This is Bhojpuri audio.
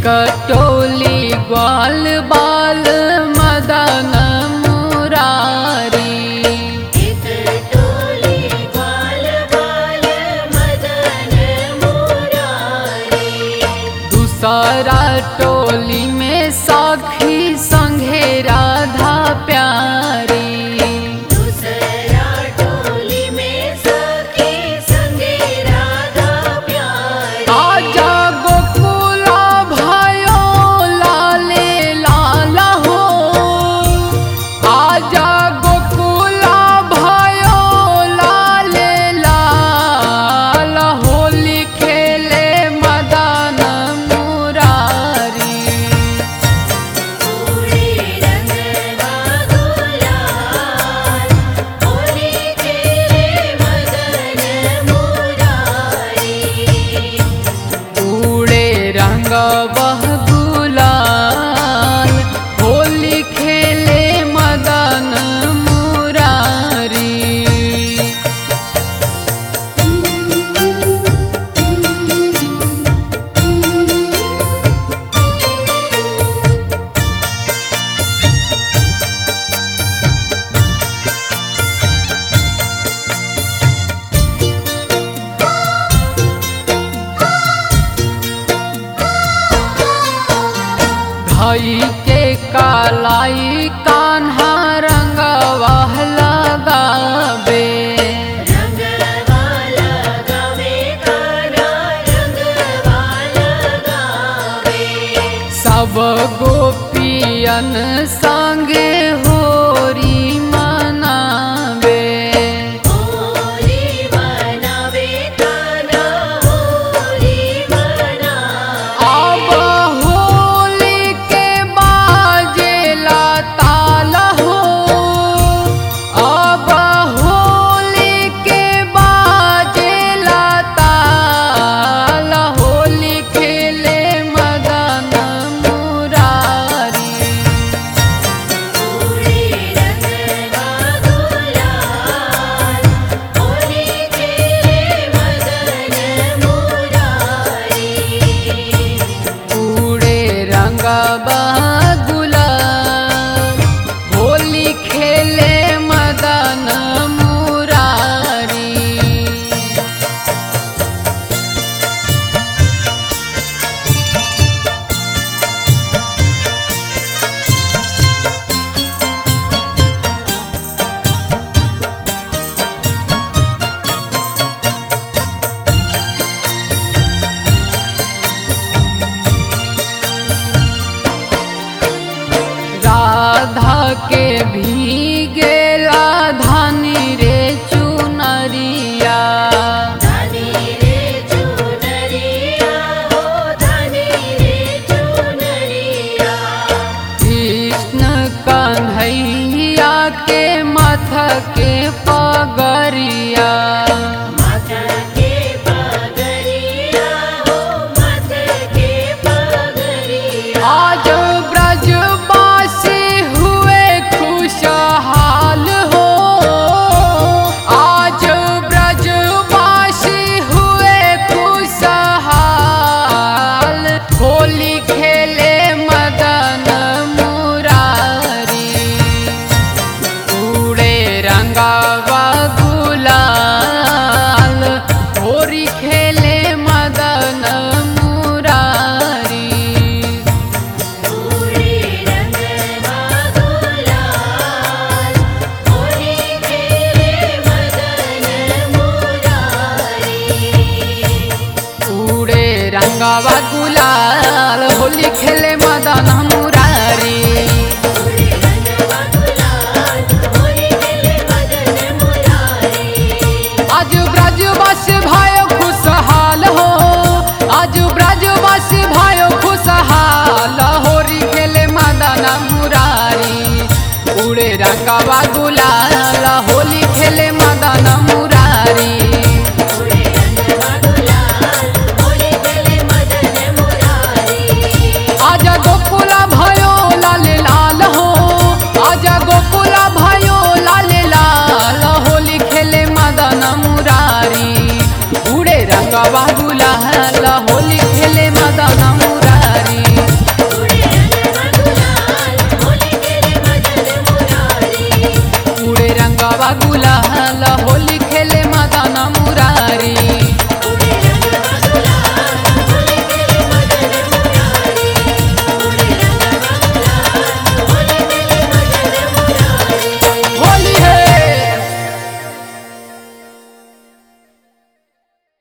कटोली ग्वाल बाल मदन मुरारी एक टोली ग्वाल बाल मदन मुरारी दूसरा टोली में सखी संघे राधा प्यारी दूसरा टोली में सखी संगे राधा प्यारी आजा गोकुला भयो लाले लाला हो आजा गोकुला भयो लाले लाला होली खेले मदन मुरारी पूरे रंगवा गुलाल होली खेले मदन मुरारी उड़े रंग बह गुलाल होली खेले मदन मुरारी धई के कालाई कान्हा रंगवा लगावे रंगवाला गावे काना रंगवाला गावे सब गोपियन संगे होरी मनावे होली मनावे काना होली मना अब होली के बाजेला ताल हो अब होली के बाजेला ताल होली खेले मदन मुरारी पूरे रंगवा गुलाल होली खेले मदन मुरारी पूरे रंगबा गुलाल होली खेले मदन मुरारी राधा के भीगेला धानी रे चुनरिया धानी रे चुनरिया हो धानी रे चुनरिया कृष्ण कन्हैया के मथ के पगरिया माथा के पगरिया हो माथा के पगरिया आज ब्रजवासी हुए खुशहाल हो आज ब्रजवासी हुए खुशहाल होली खेले मदन मुरारी उड़े रंगावा गुलाल होरी खेले मदन मुरारी पूरे रंगवा गुलाल होली खेले मदन मुरारी उड़े रंगावा गुलाल होली खेले मदन मुरारी पूरे रंगवा गुलाल होली खेले मदन मुरारी आज ब्रजवासी भाई खुशहाल हो आज ब्रजवासी भाई खुशहाल होरी खेले मदन मुरारी उड़े रंगावा गुलाल होली खेले मदन मुरारी पूरे रंगवा गुलाल होली खेले मदन मुरारी आजा गोकुला भयो लाल लाल हो आजा गोकुला भयो लाल लाल होली खेले मदन मुरारी उड़े रंगवा गुलाल